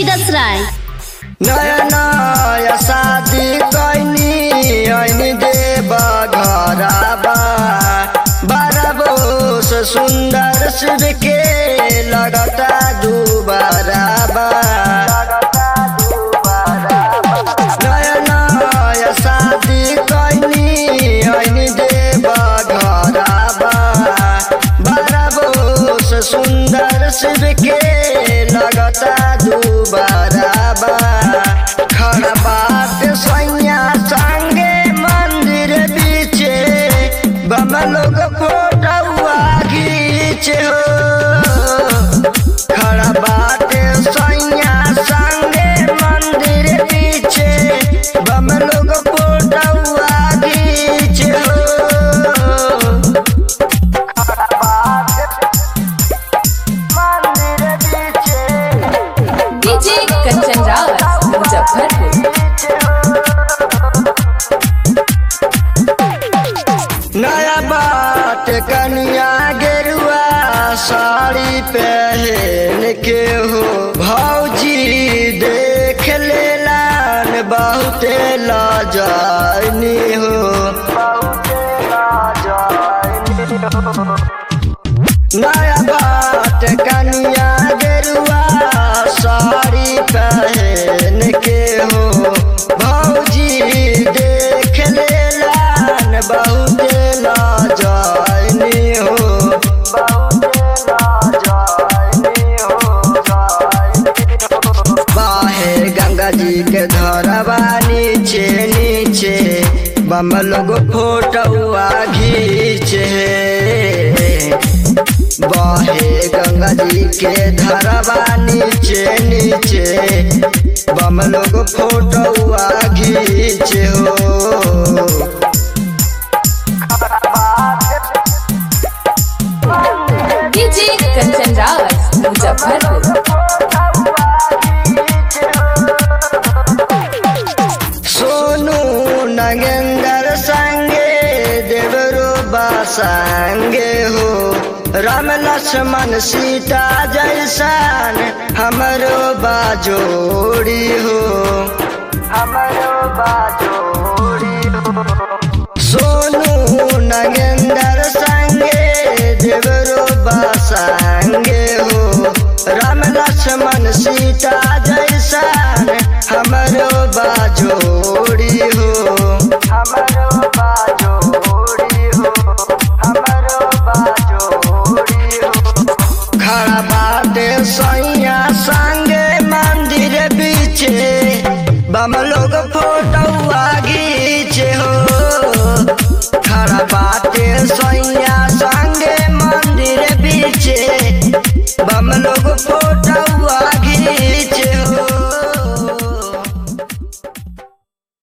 विदस राय नया नया शादी कैनी ऐनी देव घराबा बारह से सुंदर शिव के लगता दुबाराबा नया नया शादी कैनी ऐनी देव घराबा बारह से सुंदर शिव के लगता दुबाराबा खड़ा बात सैया संगे मंदिर बीचे बम लोग फोटुआ घीचे हो खड़ा बात सैया संगे मंदिर बीचे बम लोग फोटुआ घीचे हो मंदिर बीचे डीजे कंचन रावत मुजफ्फरपुर नया बात कनिया गेरुआ साड़ी पहन के हो भौजी देख लेलान बहुते लाजानी हो नया बात कनिया गेरुआ साड़ी पहन के हो भौजी देख लेलान बहुते लाजानी हो बाहे गंगा जी के धरवा नीचे नीचे बम लोग फोटुआ घीचे बाहे गंगा जी के धरवा नीचे नीचे बम लोग फोटुआ घीचे हो डीजे कंचन रावत मुजफ्फरपुर सोनू नगेंद्र संगे देवरो संगे हो राम लक्ष्मण सीता जैसान हमरो बाजोड़ी हो हमरो बाजोड़ी हो सोनू नगेंद्र संगे देवरो संगे हो राम लक्ष्मण सीता जैसान हमरो बाजोड़ी हो हमरो बाजोड़ी हो हमरो बाजोड़ी हो खड़ा बाटे सैया संगे मंदिर बीचे बम लोग फोटो